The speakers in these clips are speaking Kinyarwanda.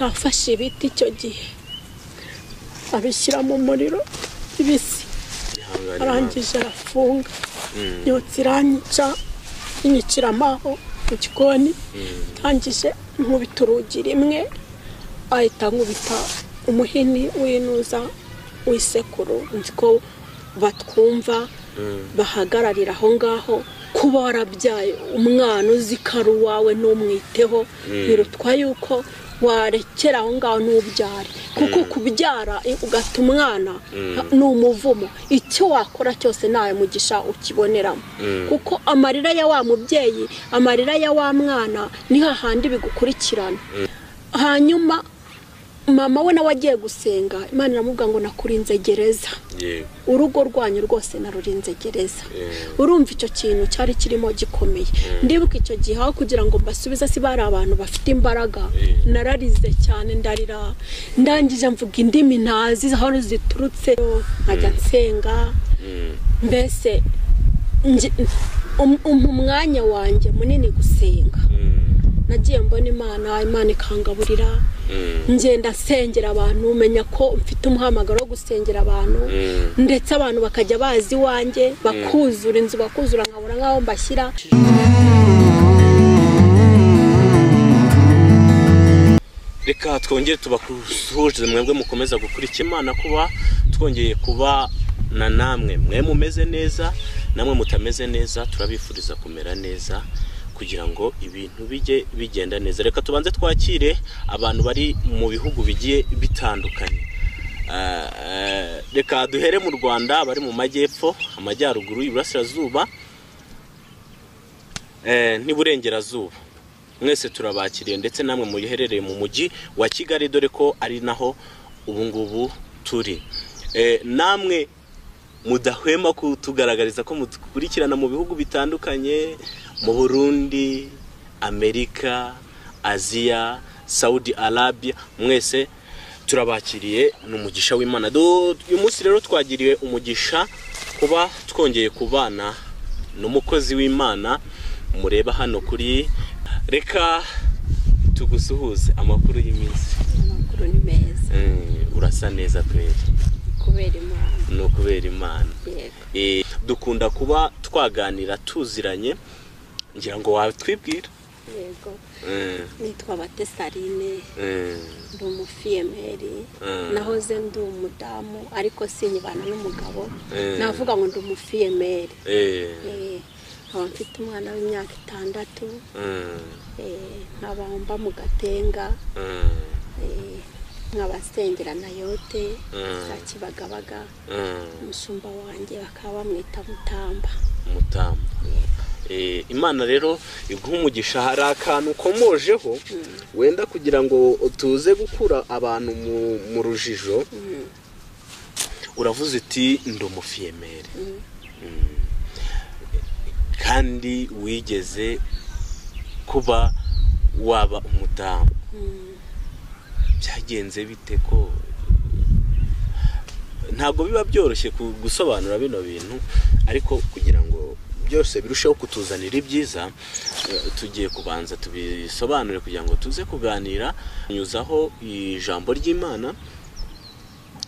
Bafashe ibiti icyo gihe abishyira mu muriro bibisi arangije arafunga yotsa iranyica inyicira amaho mu gikoni ndangije nkubita urugi rimwe ahita ankubita umuhini w'inuza w'isekuru nzi ko batwumva bahagararira aho ngaho kuba warabyaye umwana uzi ko ari uwawe ntumwiteho birutwa yuko warekera aho ngaho ntubyare kuko kubyara ugata umwana ni umuvumo icyo wakora cyose ntawe mugisha ukiboneramo kuko amarira ya wa mubyeyi amarira ya wa mwana ni hahandi bigukurikirana hanyuma mama we nawe agiye gusenga imana iramubwira ngo nakurinze gereza yego urugo rwanyu rwose narurinze gereza Yeah. urumva icyo kintu cyari kirimo gikomeye ndibuka icyo gihe aho kugira ngo mbasubize si bari abantu bafite imbaraga Yeah. nararize cyane ndarira ndangije mvuga indimi ntazi aho ziturutse nkajya nsenga Mm. mbese nge- um- umpa umwanya wanjye munini gusenga Mm. nagiye mbona imana imana ikangaburira Mm. ngenda nsengera abantu menya ko mfite umuhamagaro wo gusengera abantu Mm. ndetse abantu bakajya bazi iwanjye bakuzura inzu bakuzura nkabura nk'aho mbashyira reka twongere tubakusuhuje mwebwe mukomeza gukurikira imana kuba twongeye kuba na namwe mwe mumeze neza namwe mutameze neza turabifuriza kumera neza kugira ngo ibintu bijye bigenda neza reka tubanze twakire abantu bari mu bihugu bigiye bitandukanye Ah, ah, reka duhere mu rwanda bari mu majyepfo amajyaruguru iburasirazuba eh, n'iburengerazuba mwese turabakiriye ndetse namwe muherereye mu mujyi wa kigali dore ko ari naho ubungubu turi Eh, namwe mudahwema kutugaragariza ko mudukurikirana mu bihugu bitandukanye mu burundi amerika aziya saudi arabia mwese turabakiriye ni umugisha w'imana Du- uyu munsi rero twagiriwe umugisha kuba twongeye kubana ni umukozi w'imana mureba hano kuri reka tugusuhuze amakuru y'iminsi amakuru ni meza Mm, urasa neza kweri kubera imana ni ukubera imana yego Eh, dukunda kuba twaganira tuziranye ngira ngo watwibwira yego Mm, nitwa batesarine mm, ndi umufiyemeri Mm. nahoze ndi umudamu ariko sinyibana n'umugabo Mm. navuga ngo ndi umufiyemeri eh, Eh, nkaba mfite umwana w'imyaka itandatu mm, eh, nkaba mba mu gatenga mm, eh, nkaba nsengera na yote Mm. za kibagabaga mm, umushumba wanjye bakaba bamwita mutamba umutambo Eh, imana rero iguha umugisha hari akantu ukomojeho wenda kugira ngo tuze gukura abantu mu- mu rujijo Mm, uravuze uti ndi umufiyemeri mm. Mm. kandi wigeze kuba waba umudamu Mm. byagenze bite ko ntabwo biba byoroshye ku- gusobanura bino bintu ariko kugira ngo byose birusheho kutuzanira ibyiza eh, tugiye kubanza tubisobanure kugira ngo tuze kuganira nyuzaho ijambo ry'imana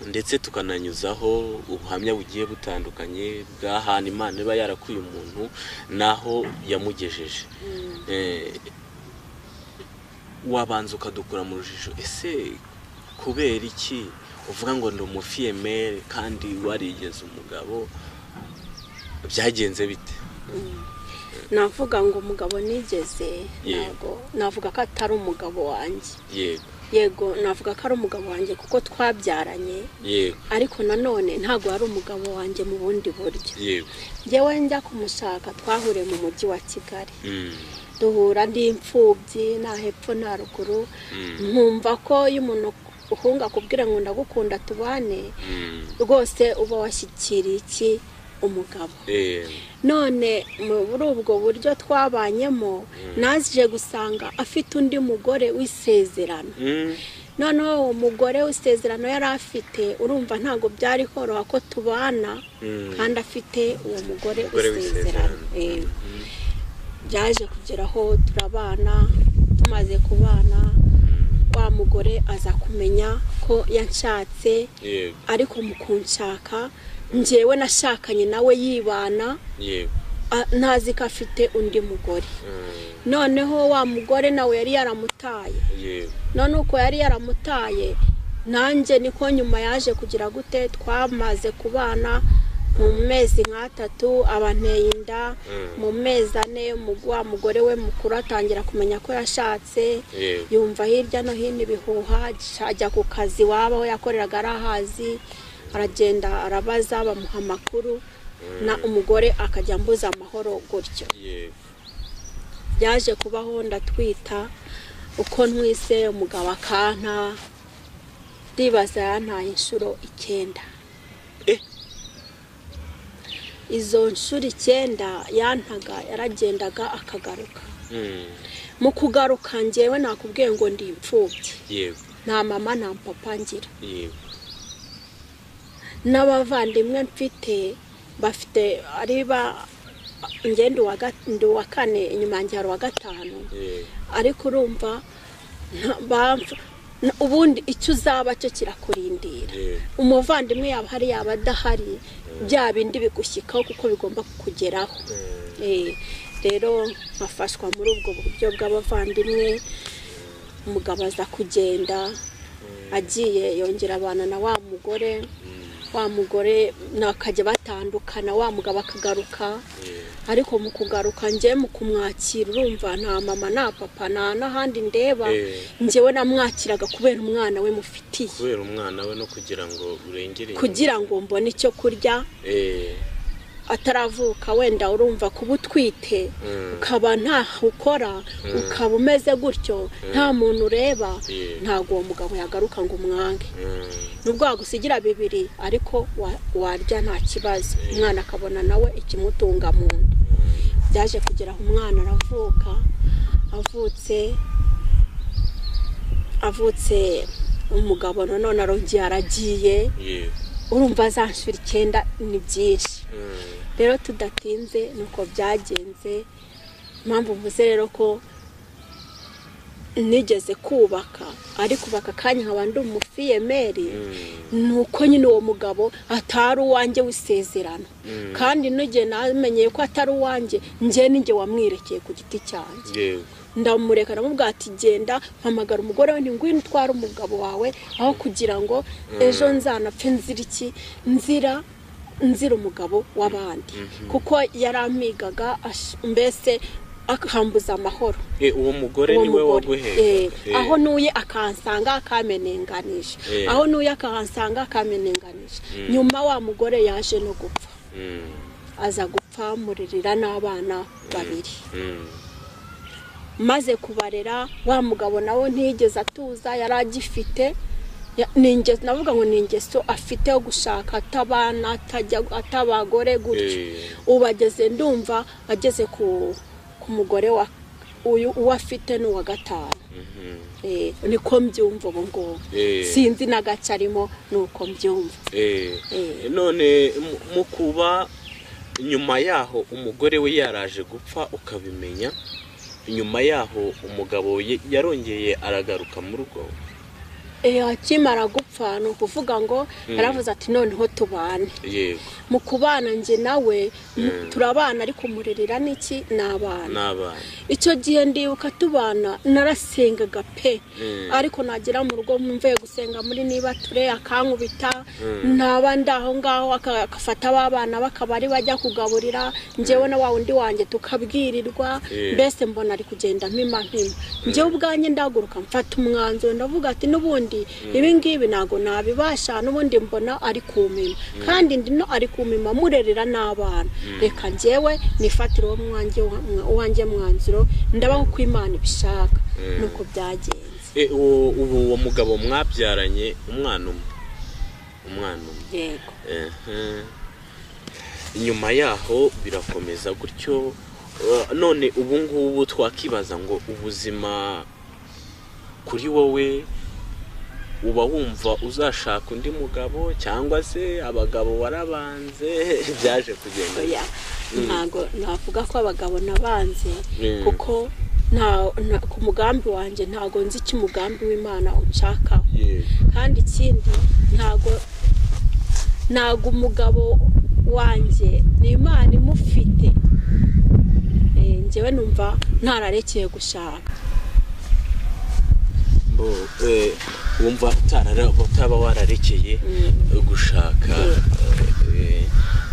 ndetse tukananyuzaho ubuhamya bugiye butandukanye bw'ahantu imana iba yarakuye umuntu n'aho yamugejeje Eh, wabanza ukadukura mu rujijo ese kubera iki uvuga ngo ndi umufiyemeri kandi warigeze umugabo byagenze bite navuga ngo umugabo nigeze Yeah. ntabwo navuga ko atari umugabo wanjye yego yego navuga ko ari umugabo wanjye kuko twabyaranye yego ariko nanone ntabwo ari umugabo wanjye mu bundi buryo yego njyewe njya kumushaka twahuriye mu mujyi wa kigali Mm, duhura ndi imfubyi nta hepfo nta ruguru mm, nkumva ko iyo umuntu uhunga akubwira ngo ndagukunda tubane mm, rwose uba washyikiriye iki umugabo eh, none muri ubwo buryo twabanyemo naje gusanga afite undi mugore w'isezerano mm, noneho uwo mugore w'isezerano yari afite urumva ntabwo byari koroha ko tubana mm, kandi afite uwo mugore umugore w'isezerano w'isezerano. Eh, Mm, byaje kugeraho turabana tumaze kubana wa mugore aza kumenya ko yanshatse yego ariko mu kunshaka njyewe nashakanye nawe yibana yego a- ntazi ko afite undi mugore Mm, noneho wa mugore nawe yari yaramutaye yego none uko yari yaramutaye nanjye niko nyuma yaje kugira gute twamaze kubana mu mezi nk'atatu abanteye inda mu mezi ane mu- wa mugore we mukuru atangira kumenya ko yashatse yego yumva hirya no hino ibihuha ajya ku kazi waba we yakoreraga ari ahazi aragenda arabaza bamuha amakuru na umugore akajya mbuza amahoro gutyo yego byaje kubaho ndatwita uko ntwise umugabo akanka ndibaza yantaye inshuro icyenda Eh. izo nshuro icyenda yantaga yaragendaga akagaruka Mm, mu kugaruka njyewe nakubwiye ngo ndi imfubyi yego nta mama nta papa ngira yego n'abavandimwe mfite bafite ari ba njye ndi uwa ga- ndi uwa kane inyuma yanjye hari uwa gatanu yego ariko urumva nta- bamfa- na- ubundi icyo uzaba cyo kirakurindira yego umuvandimwe yaba ahari yaba adahari bya bindi bigushyikaho kuko bigomba kukugeraho Mm, Eh, rero nkafashwa muri ubwo buryo bw'abavandimwe umugabo aza kugenda agiye yongera abana na wa mugore wa mugore nakajya batandukana wa mugabo akagaruka yego ariko mu kugaruka njye mu kumwakira urumva nta mama nta papa nta n'ahandi ndeba Eh. njyewe namwakiraga kubera umwana we mufitiye kubera umwana we no kugira ngo urengere inyuma. kugira ngo mbone icyo kurya Eh, ataravuka wenda urumva kuba utwite mm, ukaba ntaho ukora ukaba umeze gutyo nta muntu ureba Yeah. ntabwo uwo mugabo yagaruka ngo umwange mm, nubwo wagusigira bibiri ariko wa- warya nta kibazo umwana akabona nawe ikimutunga mu nda byaje kugera aho umwana aravuka avutse avutse umugabo nanone arongeye aragiye yego urumva azanshura icyenda ni byinshi mm, rero tudatinze nuko byagenze impamvu mvuze rero ko nigeze kubaka ariko ubaka akanya nkaba ndi umufiyemeri mm, ni uko nyine uwo mugabo atari uwanjye w'isezerano Mm. kandi n'igihe namenyeye ko atari uwanjye njye n'ijye wamwirekeye ku giti cyanjye yego ndamureka ndamubwira ati genda mpamagara umugore we ngwino utware umugabo wawe aho kugira ngo ejo nzanapfe nzira iki nzira nzira umugabo w'abandi kuko yarampigaga ash- mbese akambuza amahoro Eh, uwo mugore uwo niwe mugore. Eh, waguheka Eh, aho nuye akansanga akamenenganisha Eh. aho nuye akansanga akamenenganisha nyuma wa mugore yaje no gupfa mm, aza gupfa muririra n'abana babiri mm, maze kubarera wa mugabo nawe ntiyigeze atuza yari agifite Ya- ni inge- navuga ngo ni ingeso afite yo gushaka atabana atajya- atabagore gutyo Eh. ubu ageze ndumva ageze ku ku mugore wa uyu uwo afite ni uwa gatanu mhm, Eh, niko mbyumva ubu ngubu Eh. sinzi n'agace arimo ni uko mbyumva eh. Eh. none mu- mu kuba nyuma yaho umugore we yaraje gupfa ukabimenya nyuma yaho umugabo ye- yarongeye aragaruka mu rugo Eh, akimara gupfa ni ukuvuga ngo yaravuze ati noneho tubane yego mu kubana njye nawe mu- turabana ariko umurerera n'iki ni abana n'abana icyo gihe ndibuka tubana narasengaga pe Mm. ariko nagera mu rugo mvuye gusenga muri niba ture akankubita ntaba ndi aho ngaho aka- agafata abana bakabari bajya kugaburira njyewe na wa wundi wanjye tukabwirirwa Yeah. mbese mbona ari kugenda mpima mpima njyewe ubwanjye ndahaguruka mfata umwanzuro ndavuga ati n'ubundi ibi ngibi ntabwo nabibasha n'ubundi mbona ari kumima kandi ndino ari kumima murerera n'abana reka njyewe nifatire uwo mwanjye wa- uwanjye mwanzuro ndabaho uko imana ibishaka nuko byagenze Eh, uwo- ubu uwo mugabo mwabyaranye umwana umwe umwana umwe yego Ehe. nyuma yaho birakomeza gutyo Uh, none ubu ngubu twakibaza ngo ubuzima kuri wowe uba wumva uzashaka undi mugabo cyangwa se abagabo warabanze byaje kugenda oya ntabwo navuga ko abagabo nabanze Mm. kuko nta nta- ku mugambi wanjye ntago nzi icyo umugambi w'imana unshakaho kandi ikindi ntago ntago umugabo wanjye ni imana imufite Eh, njyewe numva ntararekeye gushaka Bo, eh, wumva utarara- utaba wararekeye eh, gushaka eh, eh,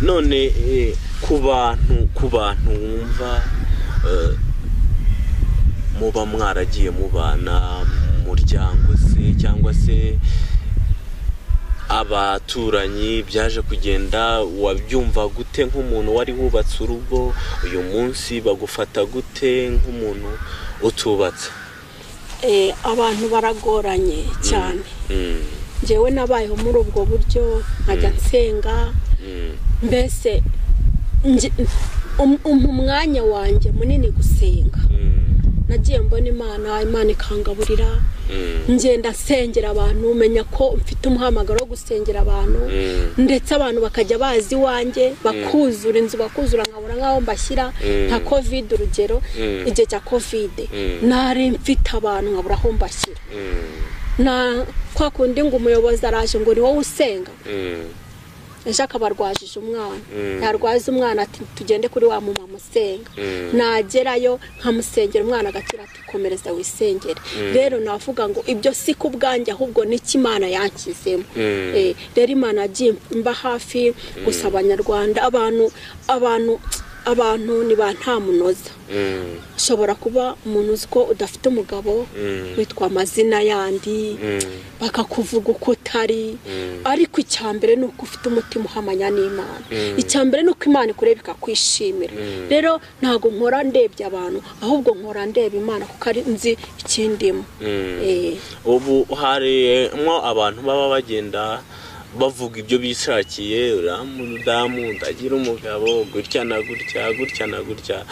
none eh, ku bantu ku bantu wumva eh, muba mwaragiye mubana mu muryango se cyangwa se abaturanyi byaje kugenda wabyumva gute nk'umuntu wari wubatse urugo uyu munsi bagufata gute nk'umuntu utubatse Eh, abantu baragoranye cyane Mm, njyewe nabayeho muri ubwo buryo nkajya nsenga mm. mbese nge- um- umpa umwanya wanjye munini gusenga nagiye mbona imana imana ikangaburira ngenda nsengera abantu menya ko mfite umuhamagaro wo gusengera abantu ndetse abantu bakajya bazi iwanjye bakuzura inzu bakuzura nkabura nk'aho mbashyira nka kovide urugero Mm. igihe cya kovide Mm. nari mfite abantu nkabura aho mbashyira na kwa kundi ngo umuyobozi araje ngo ni wowe usenga ejo akaba arwajije umwana Mm. yarwaza umwana ati tugende kuri wa mumama usenga nagerayo nkamusengera umwana agakira ati komereza wisengere rero navuga ngo ibyo si ku bwanjye ahubwo n'iki imana yanshyizemo Mm. Eh, rero imana yagiye mba hafi gusa abanyarwanda abantu abantu abantu ni ba ntamunoza ushobora kuba umuntu uzi ko udafite umugabo Mm. witwa amazina yandi bakakuvuga uko utari ariko icya mbere ni uko ufite umutima uhamanya n'imana icya mbere ni uko imana ikureba ikakwishimira rero ntabwo nkora ndebye abantu ahubwo nkora ndeba imana kuko ari nzi ikindimo Eh, ubu harimo abantu baba bagenda bavuga ibyo bishakiye uramudamu ndagira umugabo gutya na gutya gutya na gutya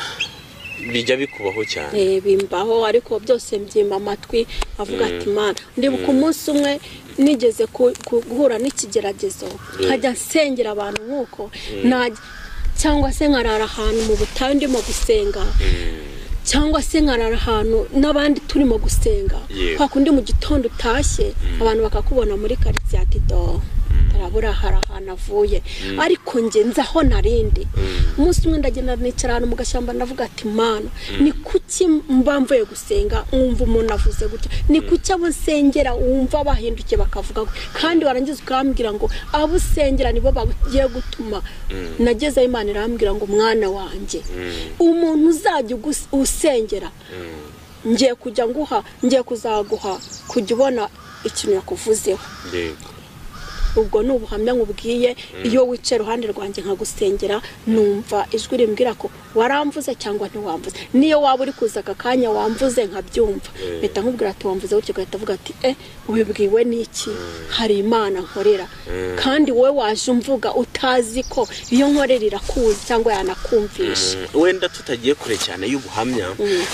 bijya bikubaho cyane eh, bimbaho ariko byose mbyimba amatwi avuga ati imana ndibuka umunsi umwe nigeze ku- ku- guhura n'ikigeragezo nkajya nsengera abantu nk'uko najya- cyangwa se nkarara ahantu mu butayu ndimo gusenga cyangwa se nkarara ahantu n'abandi turimo gusenga Yewe. kwa kundi mu gitondo utashye abantu bakakubona muri karitsiye ati do arabura hari ahantu avuye ariko njye nzi aho narindi umunsi umwe ndagenda nicara ahantu mu gashyamba ndavuga ati mana ni kuki mba mvuye gusenga wumva umuntu avuze gutya ni kuki abo nsengera wumva bahindukiye bakavuga gutya kandi warangiza ukambwira ngo abo usengera nibo bagiye gutuma nagezeho imana irambwira ngo mwana wanjye umuntu uzajya ugus- usengera ngiye kujya nguha ngiye kuzaguha kujya ubona ikintu yakuvuzeho yego ubwo ni ubuhamya nkubwiye iyo wicaye iruhande rwanjye nkagusengera numva ijwi rimbwira ko waramvuze cyangwa ntiwamvuze niyo waba uri kuza aka kanya wamvuze nkabyumva mpita nkubwira ati wamvuze gutya ugahita uvuga ati eh ubibwiwe n'iki hari imana nkorera kandi wowe waje umvuga utazi ko iyo nkorera irakuzi cyangwa yanakumvisha wenda tutagiye kure cyane y'ubuhamya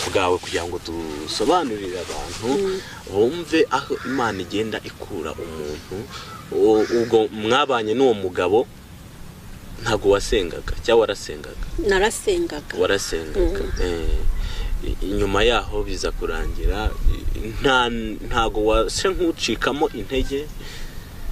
bwawe kugira ngo dusobanurire abantu bumve aho imana igenda ikura umuntu U- ubwo mwabanye n'uwo mugabo ntabwo wasengaga cyangwa warasengaga narasengaga warasengaga Eh, i- inyuma yaho biza kurangira i- nta ntago wase nk'ucikamo intege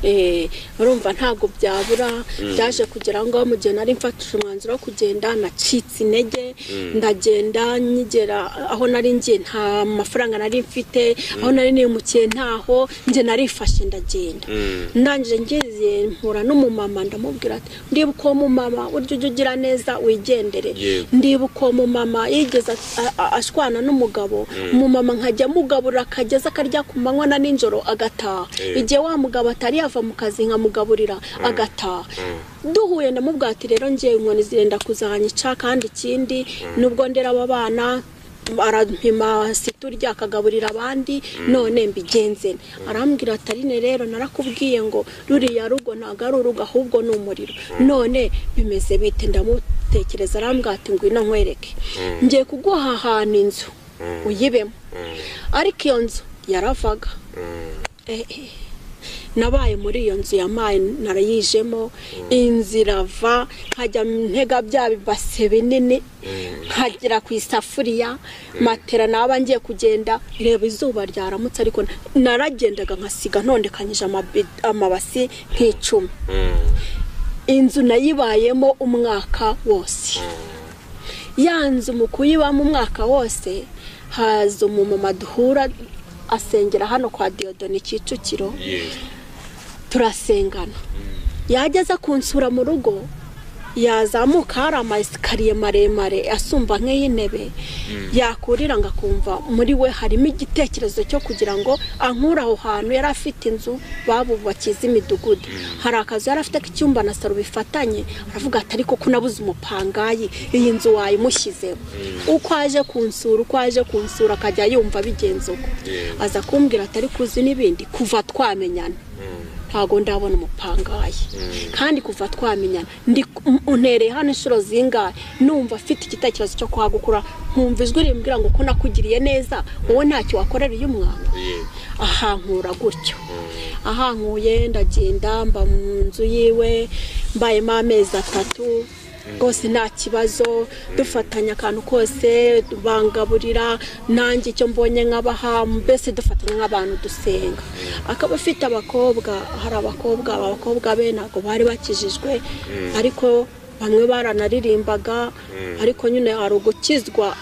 Eh, urumva ntabwo byabura byaje kugira ngo mu gihe nari mfatije umwanzuro wo kugenda nacitse intege ndagenda nyigera aho nari ngiye nta mafaranga nari mfite aho nari nimukiye ntaho njye narifashe ndagenda Mm. ndangije ngize mpura n'umumama ndamubwira ati ndibuka uwo mumama urya ujya ugira neza wigendere Yego. ndibuka uwo mumama yigeze a- a- ashwana n'umugabo umumama nkajya amugaburira akageza akarya ku manywa na nijoro agataha Eh. igihe wa mugabo atari yava mu kazi nkamugaburira agataha duhuye ndamubwira ati rero ngiye inkoni zirenda kuzanyica kandi ikindi nubwo ndera aba bana arampima siturya akagaburira abandi none mbigenzene arambwira ati arine rero narakubwiye ngo ruriya rugo ntabwo ari urugo ahubwo ni umuriro none bimeze bite ndamutekereza arambwira ati ngwino nkwereke ngiye kuguha ahantu inzu uyibemo ariko iyo nzu yaravaga Eh, eh. nabaye muri iyo nzu ya mayi narayijemo inzira va nkajya ntega bya bibase binini nkagera ku isafuriya matera naba ngiye kugenda reba izuba ryaramutse ariko naragendaga nkasiga ntondekanyije amabi- amabasi nk'icumi inzu nayibayemo umwaka wose ya nzu mu kuyibamo umwaka wose haza umumama duhura asengera hano kwa Diodone Kicukiro turasengana yajya aza kunsura mu rugo yazamuka hari amasikariye maremare asumba nk'iy'intebe yakurira ngo akumva muri we harimo igitekerezo cyo kugira ngo ankure aho hantu yari afite inzu babubakiza imidugudu hari akazu yari afite k'icyumba na saro bifatanye aravuga ati ariko ko nabuze umupangayi iyi nzu wayimushyizeho uko aje kunsura uko aje kunsura akajya yumva bigenze uko Yeah. aza kumbwira ati ariko uzi n'ibindi kuva twamenyana ntabwo ndabona umupangayi kandi kuva twamenyana ndi untereye hano inshuro zingahe numva afite igitekerezo cyo kuhagukura nkumva ijwi rimbwira ngo ko nakugiriye neza wowe ntacyo wakorera uyu mwana ahankura gutyo ahankuye ndagenda mba mu nzu yiwe mbayemo amezi atatu rwose nta kibazo dufatanya akantu kose bangaburira nanjye icyo mbonye nkabaha mbese dufatanya nk'abantu dusenga akaba afite abakobwa hari abakobwa aba bakobwa be ntabwo bari bakijijwe ariko bamwe baranaririmbaga ariko nyine hari ugukizwa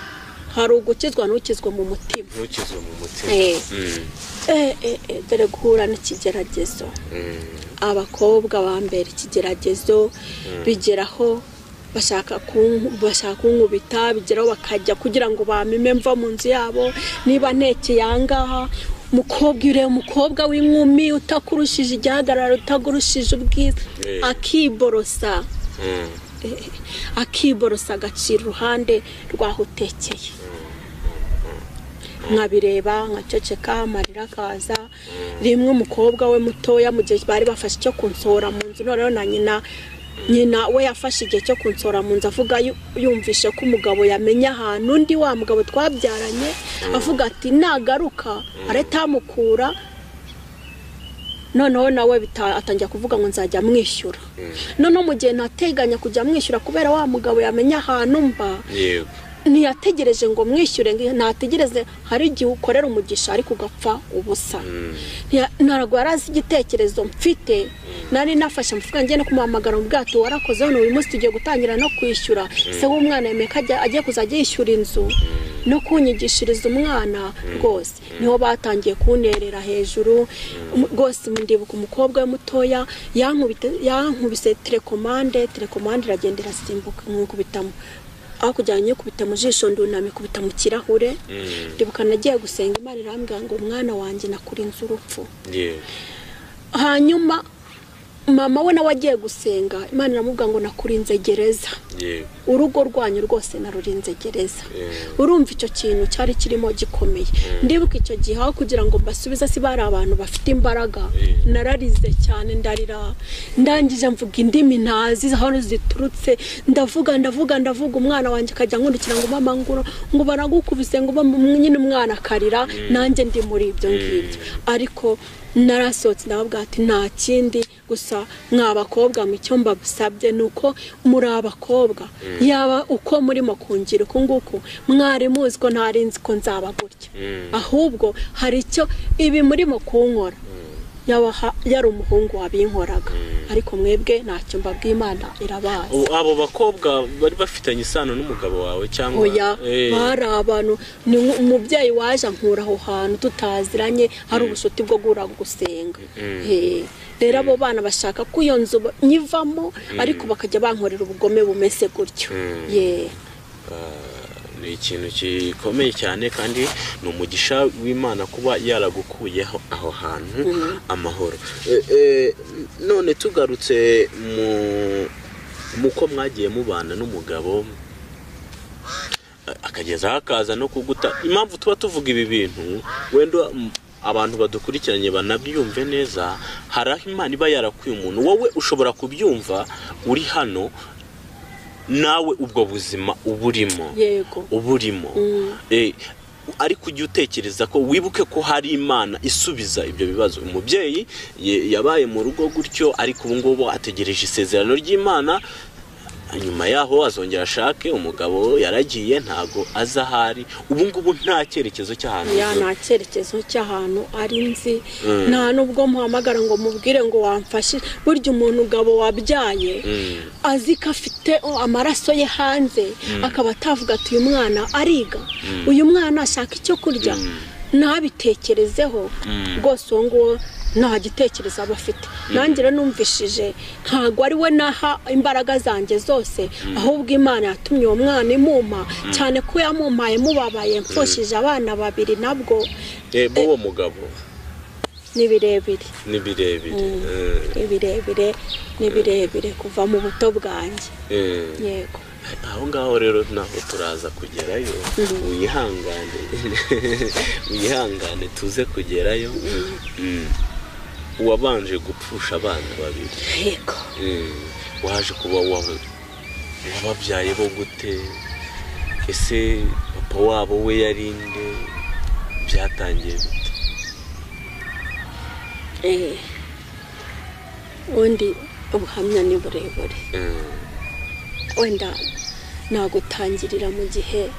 hari ugukizwa n'ukizwa mu mutima ntukizwe mu mutima Eh. Mm, Eh, eh, eh, dore guhura n'ikigeragezo mm, abakobwa bambera ikigeragezo bigeraho bashaka kun- bashaka kunkubita bigeraho bakajya kugira ngo bamime mva mu nzu yabo niba ntekeye ahangaha mukobwa ureba umukobwa w'inkumi utakurushije igihagararo utagurushije ubwiza Eh. akiborosa mm. eh, akiborosa agacira uruhande rw'aho utekeye nkabireba nkaceceka amarira akaza rimwe umukobwa we mutoya mu gihe bari bafashe icyo kunsohora mu nzu noneho na nyina nyina we yafashe igihe cyo kunsohora mu nzu avuga yu- yumvishe ko umugabo yamenye ahantu undi wa mugabo twabyaranye avuga ati nagaruka areta amukura noneho nawe bita- atangira kuvuga ngo nzajya mwishyura noneho mu gihe ntateganya kujya mwishyura kubera wa mugabo yamenye ahantu mba yego ntiyategereje ngo mwishyure ngo ntategereze hari igihe ukorera umugisha ariko ugapfa ubusa Ntiya- ntabwo yari azi igitekerezo mfite nari nafashe amafaranga ngiye no kumuhamagara mu bwato warakoze hano uyu munsi tugiye gutangira no kwishyura se w'umwana yemeye ko ajya- agiye kuzajya yishyura inzu no kunyigishiriza umwana rwose niho batangiye kunterera hejuru Um, rwose ndibuka umukobwa we mutoya yankubite- yankubise telekomande telekomande iragenda irasimbuka nkukubitamo hakurya nyikubita mu jisho ndunama ikubita mu kirahure ndibuka nagiye gusenga imana irambwira ngo umwana wanjye nakurinze urupfu yego hanyuma mama we nawe agiye gusenga imana iramubwira ngo nakurinze gereza yego urugo rwanyu rwose narurinze gereza Mm. urumva icyo kintu cyari kirimo gikomeye ndibuka icyo gihe aho kugira ngo mbasubize si bari abantu bafite imbaraga Mm. nararize cyane ndarira ndangije mvuga indimi ntazi aho ziturutse ndavuga ndavuga ndavuga umwana wanjye akajya nkurikira ngo mama nguro ngo baragukubise ngo mama nyine umwana akarira nanjye ndi muri ibyo ngibyo ariko narasohotse ndababwira ati nta kindi gusa mwa bakobwa mu icyo mbabusabye ni uko muri abakobwa yaba uko murimo kungira uku nguku mwari muzi ko ntari nzi ko nzaba gutya ahubwo hari icyo ibi murimo kunkora yaba ha- yari umuhungu wabinkoraga ariko mwebwe ntacyo mbabwiye imana irabazi Ubu abo bakobwa bari bafitanye isano n'umugabo wawe cyangwa oya Eh, bari abantu ni nk- umubyeyi waje ankura aho hantu tutaziranye hari ubushuti bwo guhura gusenga Eh, rero abo bana bashaka ko iyo nzu ba- nyivamo ariko bakajya bankorera ubugome bumeze gutyo ye ni ikintu gikomeye cyane kandi ni umugisha w'imana kuba yaragukuyeho aho hantu amahoro Eh, eh, none tugarutse mu muko mwagiye mubana n'umugabo eh, akagezaho akaza no kuguta impamvu tuba tuvuga ibi bintu wenda mm, abantu badukurikiranye banabyumve neza hari aho imana iba yarakuye umuntu wowe ushobora kubyumva uri hano nawe ubwo buzima uburimo yego uburimo ariko ujye utekereza ko wibuke ko hari imana isubiza ibyo bibazo umubyeyi ye- yabaye mu rugo gutyo ariko ubu ngubu ategereje isezerano ry'imana nyuma yaho azongera ashake umugabo yaragiye ntago azi ahari ubu ngubu nta cyerekezo cy'ahantu ya avuye. nta cyerekezo cy'ahantu ari nzi nta n'ubwo muhamagara ngo mubwire ngo wamfashe burya umuntu ugabo wabyaye azi ko afite oh, amaraso ye hanze akaba atavuga ati uyu mwana ariga uyu mwana ashaka icyo kurya ntabitekerezeho rwose uwo nguwo nta gitekerezo aba afite nanjye rero numvishije ntabwo ari we naha imbaraga zanjye zose ahubwo imana yatumye uwo mwana imuma cyane ko yamumpaye mubabaye mfushije abana babiri nabwo reba uwo mugabo ni birebire ni birebire Eh, ni birebire ni birebire kuva mu buto bwanjye eh. yego aho ngaho rero naho turaza kugerayo wihangane wihangane tuze kugerayo Mm. uwabanje gupfusha abana babiri yego Mm. waje kuba wa- wababyaye bo gute ese papa wabo we yari nde byatangiye bite Eh, ubundi ubuhamya ni burebure Mm. wenda nagutangirira mu gihe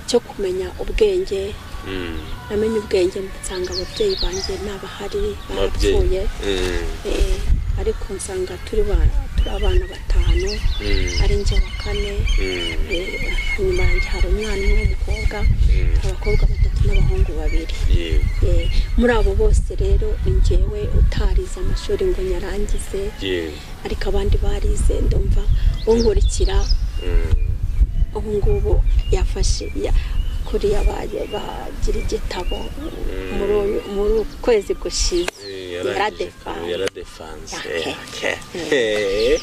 cyo kumenya ubwenge Mm. namenye ubwenge nsanga ababyeyi banjye ntabahari barapfuye Ababyeyi. Mm. Eh, ariko nsanga turi ba- turi abana batanu Mm. ari njye wa kane Mm. Eh, inyuma yanjye hari umwana umwe w'umukobwa abakobwa batatu n'abahungu babiri yego Eh, muri abo bose rero ni njyewe utarize amashuri ngo nyarangize yego ariko abandi barize ndumva unkurikira Mm. ubu ngubu yafashe ya- kuri yabaye bagira igitabo muri uyu- muri uku kwezi gushize Yaradefanze. yaradefanze Yake. Yake. Eh,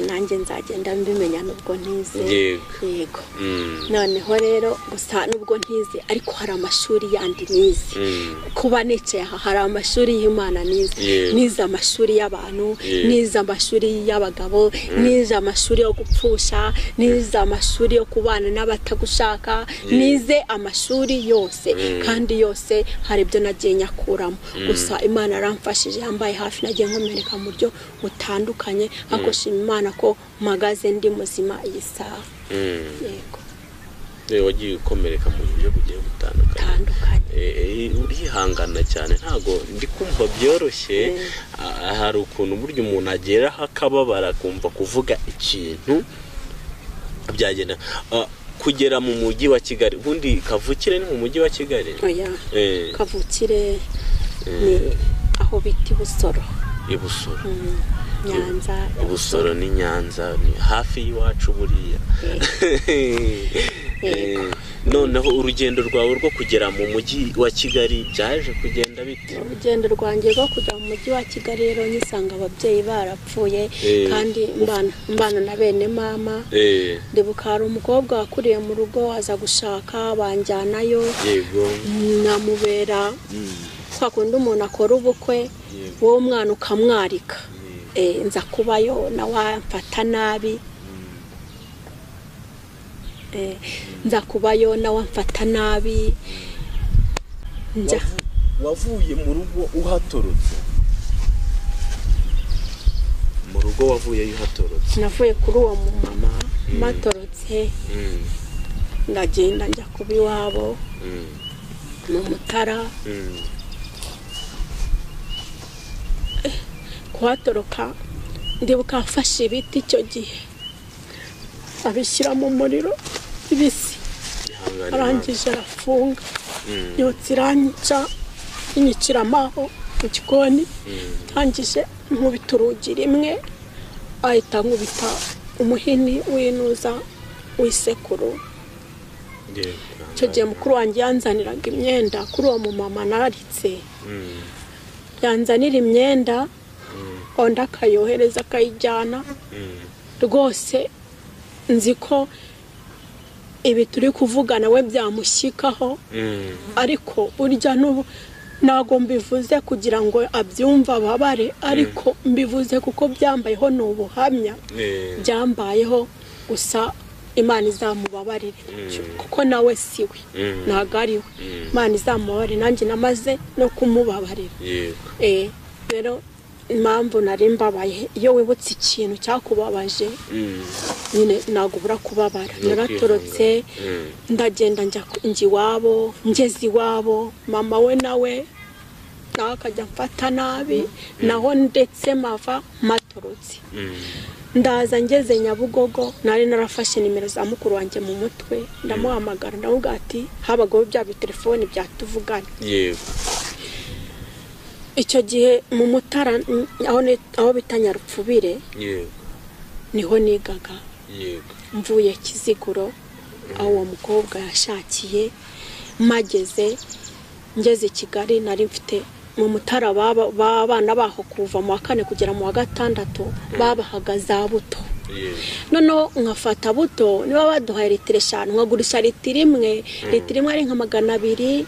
nanjye nzagenda mbimenya nubwo ntize Yego. yego Mm. noneho rero gusa nubwo ntize ariko hari amashuri yandi nize Mm. kuba nicaye aha hari amashuri y'imana nize Yego. nize amashuri y'abantu Yego. nize amashuri y'abagabo nize amashuri yo gupfusha nize amashuri yo kubana n'abatagushaka nize amashuri yose kandi yose hari ibyo nagiye nyakuramo gusa imana yaramfashije yambaye hafi nagiye nkomereka mu buryo butandukanye ariko shima imana ko mpagaze ndi muzima iyi saha Mm. yego Eh, wagiye ukomereka mu buryo bugiye butandukanye butandukanye Eh, eh, urihangana cyane ntago ndi kumva byoroshye Ah, hari ukuntu burya umuntu ageraho akababara akumva kuvuga ikintu byagenda Ah, kugera mu mujyi wa kigali ubundi kavukire ni mu mujyi wa kigali oya Eh, kavukire ni aho bita i busoro i busoro Mm, nyanza i busoro ni nyanza ni hafi y'iwacu buriya Eh, noneho urugendo rwawe rwo kugera mu mujyi wa kigali byaje kugenda bite urugendo rwanjye rwo kujya mu mujyi wa kigali rero nyisanga ababyeyi barapfuye Eh. kandi mbana mbana na bene mama Eh, ndibuka hari umukobwa wakuriye mu rugo aza gushaka banjyanayo yego namubera Mm, kwa kundi umuntu akora ubukwe Yego. wowe umwana ukamwarika Yego. Eh, nza kubayo nawe amfata nabi Eh, nza kubayo nawe amfata nabi njya Wavu- wavuye mu rugo uhatorotse mu rugo wavuyeyo uhatorotse navuye kuri uwo mumama matorotse Mm, ndagenda njya kuba iwabo mm, mu mutara mm, kuhatoroka ndibuka mfashe ibiti icyo gihe abishyira mu muriro bibisi ihangane nawe. arangije arafunga Mm, yotsa iranyica inyicira amaho mu gikoni mm, ndangije nkubita urugi rimwe ahita nkubita umuhini w'inuza w'isekuru yego. icyo gihe mukuru wanjye yanzaniraga imyenda kuri uwo mumama naritse Mm, yanzanira imyenda undi akayohereza akayijyana mm, rwose nzi ko ibi turi kuvugana we byamushyikaho mm. ariko burya n'ubu ntabwo mbivuze kugira ngo abyumve ababare ariko mbivuze kuko byambayeho ni ubuhamya Eh, byambayeho gusa imana izamubabarire kuko nawe siwe ntabwo ari we imana izamubabarire nanjye namaze no kumubabarira yego Eh, rero impamvu nari mbabaye iyo wibutse ikintu cyakubabaje Mm. nyine ntabwo ubura kubabara naratorotse Mm. ndagenda njya ku- njya iwabo ngeze iwabo mama we nawe nawe akajya mfata nabi naho ndetse mava matorotse Mm. ndaza ngeze nyabugogo nari narafashe nimero za mukuru wanjye mu mutwe ndamuhamagara ndavuga ati habagaho bya bitelefoni byatuvugana yego icyo gihe mu mutara n- aho ni- aho bita nyarupfubire yego niho nigaga yego mvuye kiziguro aho uwo mukobwa yashakiye mageze ngeze i kigali nari mfite mu mutara baba- b'abana baho kuva mu wa kane kugera mu wa gatandatu babahaga za buto yego noneho nkafata buto niba baduhaye litiro eshanu nkagurisha litiro imwe litiro imwe ari nka magana abiri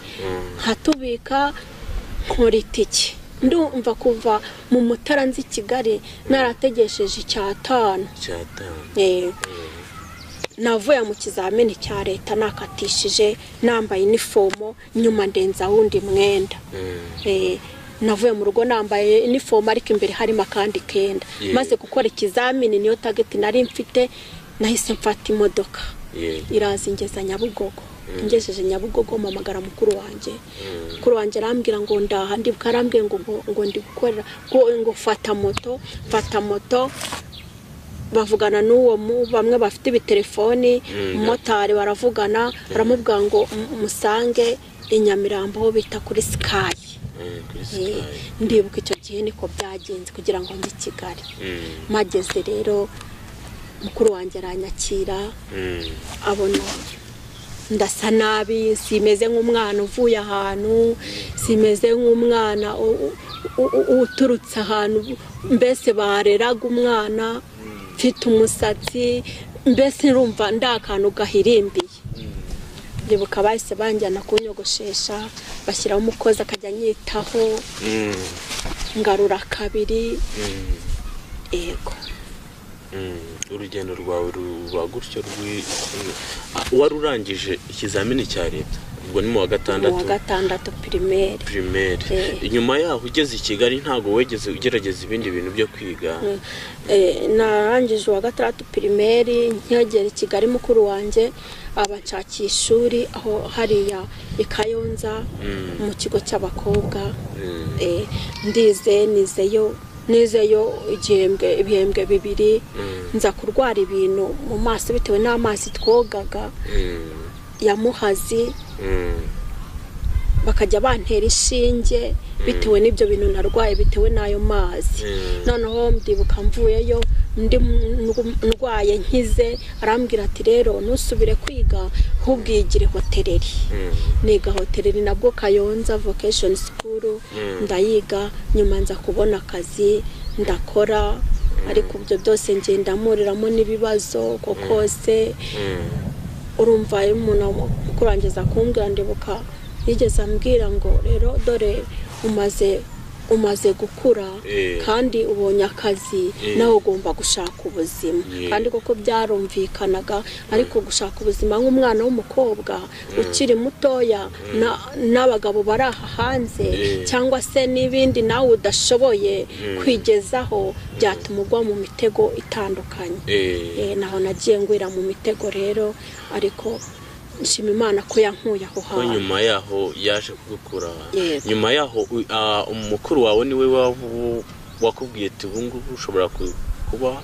nkatubika nkora itike ndumva kuva mu mutara nzi i kigali narategesheje icyatanu icyatanu Eh, navuye mu kizamini cya leta nakatishije nambaye inifomo nyuma ndenza wundi mwenda Mm. Eh, navuye mu rugo nambaye inifomo ariko imbere harimo akandi kenda Yeah. maze gukora ikizamini niyo tageti nari mfite nahise mfata imodoka yego iraza ingeza nyabugogo ingejeje nyabugogo mpamagara mukuru wanjye mukuru wanjye arambwira ngo ndaha ndibuka arambwiye ngo ngo- ngo ndi gukorera ngo ngo fata moto fata moto bavugana n'uwo mu- bamwe bafite ibitelefoni umumotari baravugana baramubwira ngo "M- musange i Nyamirambo aho bita kuri sikayi Mm, kuri Eh, Sky. ndibuka icyo gihe niko byagenze kugira ngo njye i kigali Mm. mageze rero mukuru wanjye aranyakira Mm. abona ndasa nabi simeze nk'umwana uvuye ahantu simeze nk'umwana u- u- u- uturutse ahantu mbese bareraga umwana mfite umusatsi mbese urumva nda kantu gahirimbiye ndibuka bahise banjyana kunyogoshesha bashyiraho umukozi akajya anyitaho Mm. ngarura kabiri Mm. yego Mm, urugendo rwawe ruba gutyo rwi mm. Ah, wari urangije ikizamini cya leta ubwo ni mu wa mu wa gatandatu gatandatu pirimeri primaire Eh. nyuma yaho ugeze i kigali ntabwo wegeze ugerageza ibindi bintu byo kwiga Eh, narangije uwa gatandatu pirimeri nkegera i kigali mukuru wanjye abanshakira ishuri aho hariya i kayonza mu kigo cy'abakobwa Mm. Eh, ndize nizeyo nizeyo igihembwe ibihembwe bibiri nza kurwara ibintu mu maso bitewe n'amazi twogaga Mm. ya muhazi Mm. bakajya bantera ishinge bitewe n'ibyo bintu narwaye bitewe n'ayo mazi Mm. noneho mbibuka mvuyeyo ndi mu- ndwaye nkize arambwira ati rero ntusubire kwiga ahubwo yigire hoteleri Mm. niga hoteleri nabwo kayonza vocation school ndayiga nyuma nza kubona akazi ndakora ariko ibyo byose ngenda mpuriramo n'ibibazo uko kose Mm. urumva iyo umuntu ukurangiza kumbwira ndibuka yigeze ambwira ngo rero dore umaze umaze gukura Eh. kandi ubonye akazi Eh. nawe ugomba gushaka ubuzima Yeah. kandi koko byarumvikanaga ariko gushaka ubuzima nk'umwana w'umukobwa ukiri mutoya na- n'abagabo bari aha hanze Eh. cyangwa se n'ibindi nawe udashoboye kwigezaho byatuma ugwa mu mitego itandukanye Eh. Eh, naho nagiye ngwira mu mitego rero ariko nshima imana ko yankuye aho ko hantu nyuma yaho yaje kugukura Yego. nyuma yaho u- ah, umukuru wawe niwe wavu- wakubwiye ati ubu ngubu ushobora ku- kuba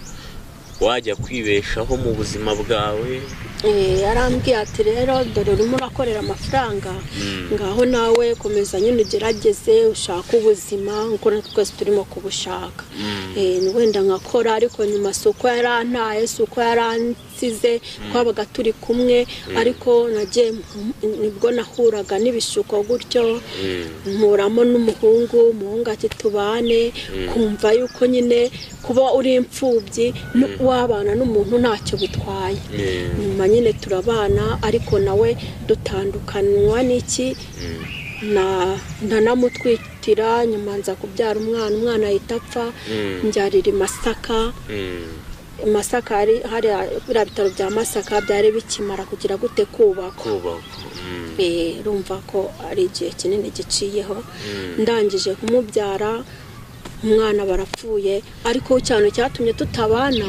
wajya kwibeshaho mu buzima bwawe Eh, yarambwiye ati rero dore urimo urakorera amafaranga ngaho nawe komeza nyine ugerageze ushake ubuzima nk'uko natwe twese turimo kubushaka Eh, ni wenda nkakora ariko nyuma si uko yarantaye si uko yaransize twabaga turi kumwe ariko nagiye nibwo nahuraga n'ibishuko gutyo nkuramo n'umuhungu umuhungu ati tubane kumva yuko nyine kuba uri imfubyi no- wabana n'umuntu ntacyo bitwaye Eh, nyuma nyine turabana ariko nawe dutandukanywa n'iki na- ndanamutwitira nyuma nza kubyara umwana umwana ahita apfa Mm. mbyarira i masaka mm, masaka hari hariya biriya bitaro bya masaka byari bikimara kugira gute kubakwa kubakwa Mm, Eh, urumva ko ari igihe kinini giciyeho ndangije kumubyara umwana barapfuye ariko cyane cyatumye tutabana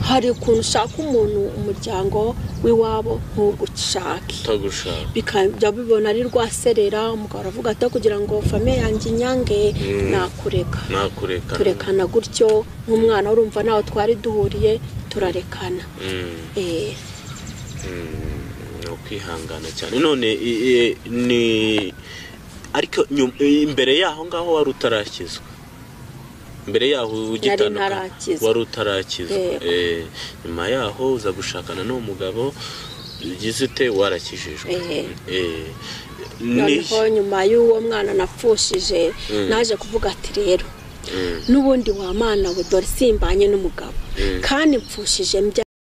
hari ukuntu ushaka umuntu umuryango w'iwabo ntugushake utagushaka bikajya bibona ari rwaserera umugabo aravuga ati kugira ngo famiye yanjye inyange Mm. nakureka nakureka turekana gutyo nk'umwana urumva nawe twari duhuriye turarekana Mm, Eh, mm, ni ukwihangana cyane none i- i- ni ariko nyum- imbere yaho ngaho wari utarakizwa mbere yaho ugitandukana ntarakizwa. wari utarakizwa Yego. Eh, nyuma yaho uza gushakana n'uwo mugabo ugize ute warakijijwe Eh. Eh, ni noneho nyuma y'uwo mwana napfushije Mm. naje kuvuga ati rero Mm. n'ubundi wa mana we dore simbanye n'umugabo Mm. kandi mpfushije mbya